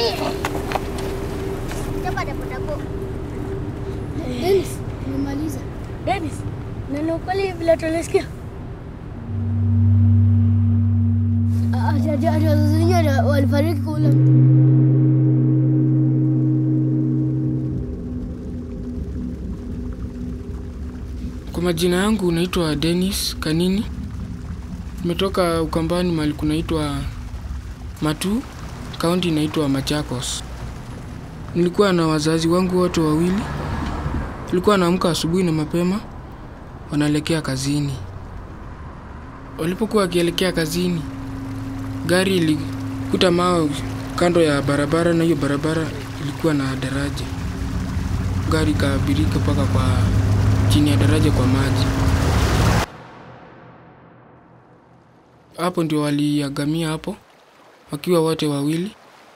Chapa dapo dapo. Dennis, nimemaliza. Dennis, na ni ukweli vile tulisikia? Ati ati ati wazazi wenyewe walifariki kule. Kwa majina yangu naitwa Dennis Kanini. Nimetoka Ukambani mahali kunaitwa Matu, kaunti inaitwa Machakos. Nilikuwa na wazazi wangu wote wawili. Tulikuwa naamka asubuhi na mapema, wanaelekea kazini. Walipokuwa wakielekea kazini, gari ilikuta mawe kando ya barabara, na hiyo barabara ilikuwa na daraja. Gari ikaabirika mpaka kwa chini ya daraja kwa maji. Hapo ndio waliagamia hapo wakiwa wote wawili.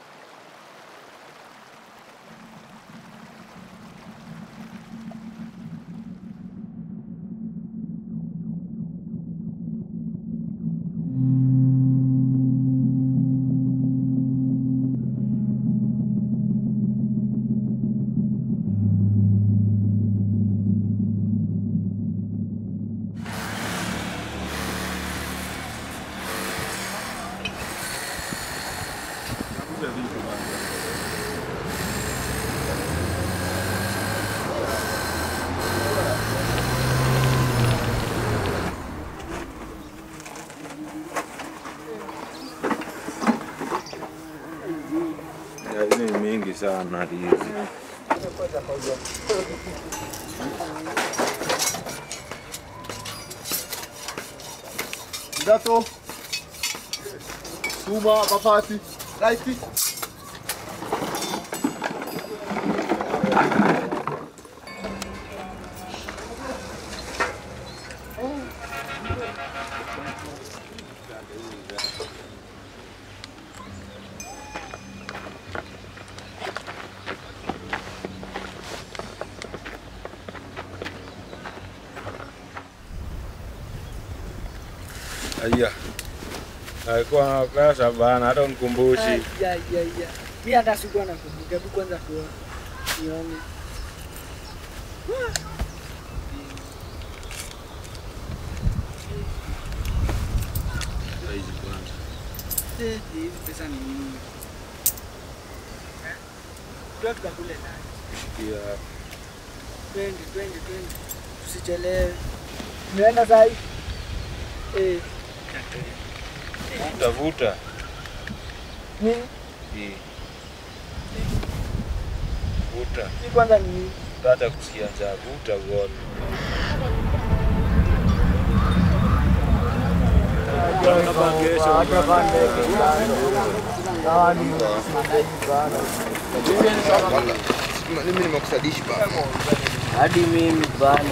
Hizi ni mingi sana hizi. Ndato. Suma, mabati, laiti. Aya. Alikuwa na pesa bana, hata unikumbushi. Ya, ya, ya. Mi hata sikuwa nakumbuka, hebu kwanza tuone. Nione. Hizi kwanza. Eh, hizi pesa ni nyingi. Eh? Tuwe tukakule naye. Shikia. Twende, twende, twende. Tusichelewe. Umeenda saa hii? Eh. Vuta vuta. Nini? Hii. Vuta. Hii kwanza ni nini? Tata kusikia njaa. Vuta gol. Mimi nimekusadishi baba. hadi mimi bana.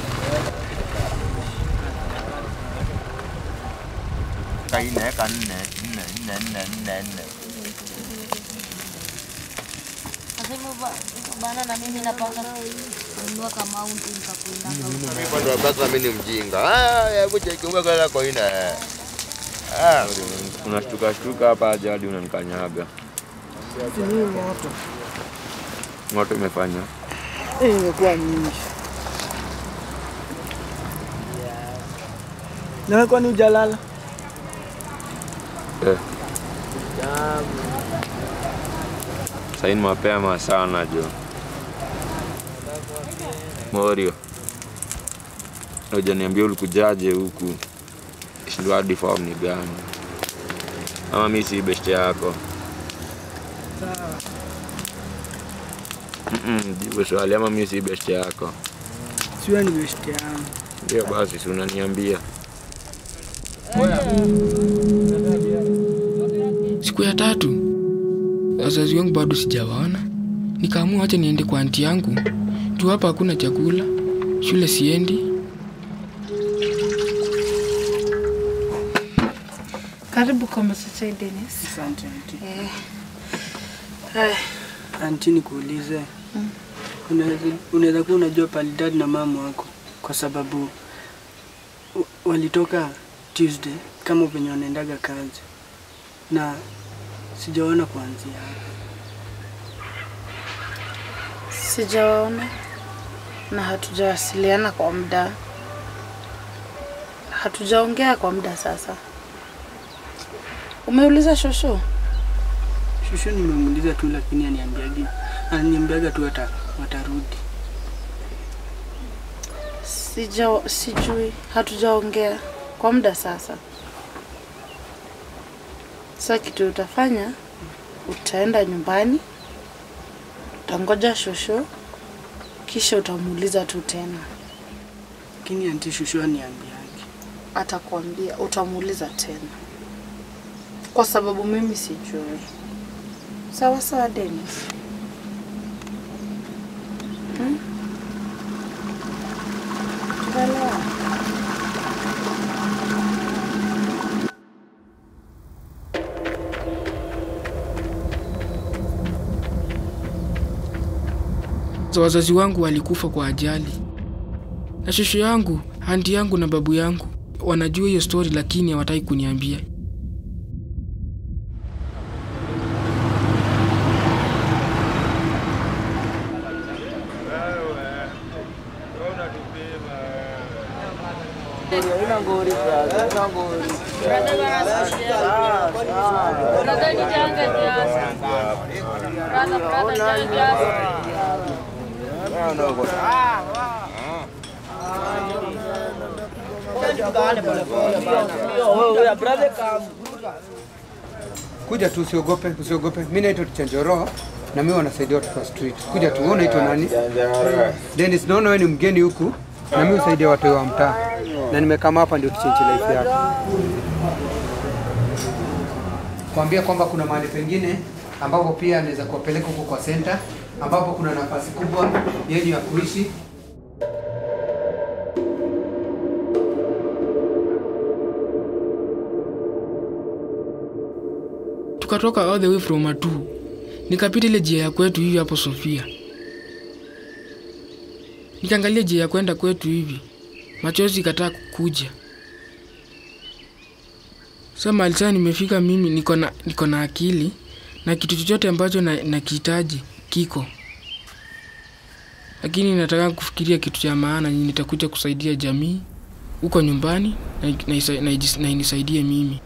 Kaine ka nne nne nne nne nne nne. Bana na mimi napanga kununua kama aundi nikakuenda. Mimi pande wa baba mimi ni mjinga. Ah, hebu chekiunga kwa kwa ina. Ah, Unashtuka shtuka hapa aje hadi unanikanyaga. Ni moto. Moto imefanya. Eh, imekuwa nyingi. Nawe kwani hujalala? Eh. Sasa ni mapema sana jo. Morio. Hujaniambia ulikujaje huku. Shindwa hadi form ni gani? Ama mimi si best yako. Sawa. Mm, jibu swali ama mimi si best yako. Siwe ni best yangu. Ndio basi si unaniambia. Siku ya tatu wazazi wangu bado sijawaona, nikaamua acha niende kwa anti yangu juu hapa hakuna chakula, shule siendi. Karibu kwa Masachai Dennis. Asante auntie. Eh, Eh, Anti, nikuulize, unaweza- unaweza kuwa unajua pali dad na mama wako kwa sababu wa- walitoka Tuesday kama venye wanaendaga kazi na sijaona kuanzia hapo. Sijawaona na hatujawasiliana kwa muda, hatujaongea kwa muda sasa. Umeuliza shosho? Shushu nimemuuliza tu, lakini aniambiagi ananiambiaga tu wata, watarudi. Sija, sijui, hatujaongea kwa muda sasa. Sasa kitu utafanya, utaenda nyumbani, utangoja shosho, kisha utamuuliza tu tena, Lakini anti Shushu aniambiagi. atakwambia, utamuuliza tena, kwa sababu mimi sijui. Sawa sawa, Dennis. Hmm? Tunaelewana? So, wazazi wangu walikufa kwa ajali, na shosho yangu, anti yangu na babu yangu wanajua hiyo story, lakini hawataki kuniambia. Kuja tu usiogope, usiogope. Mimi naitwa Tichanjoro na mimi wanasaidia watoto wa street. Kuja tu, wewe unaitwa nani? Dennis, naona wewe ni mgeni huku na mimi husaidia watu wa mtaa. Na nimekama hapa ndio tuchange life yako. Kuambia kwamba kuna mahali pengine ambapo pia anaweza kuwapeleka huko kwa center ambapo kuna nafasi kubwa yenye ya kuishi Tukatoka all the way from Matu, nikapita ile njia ya kwetu hivi hapo Sofia, nikaangalia njia ya kwenda kwetu hivi, machozi ikataa kukuja. Sasa mahali sasa nimefika mimi, niko na niko na akili na kitu chochote ambacho na- nakihitaji kiko, lakini nataka kufikiria kitu cha maana yenye nitakuja kusaidia jamii huko nyumbani na, na, isa- na, ijis- na inisaidie mimi.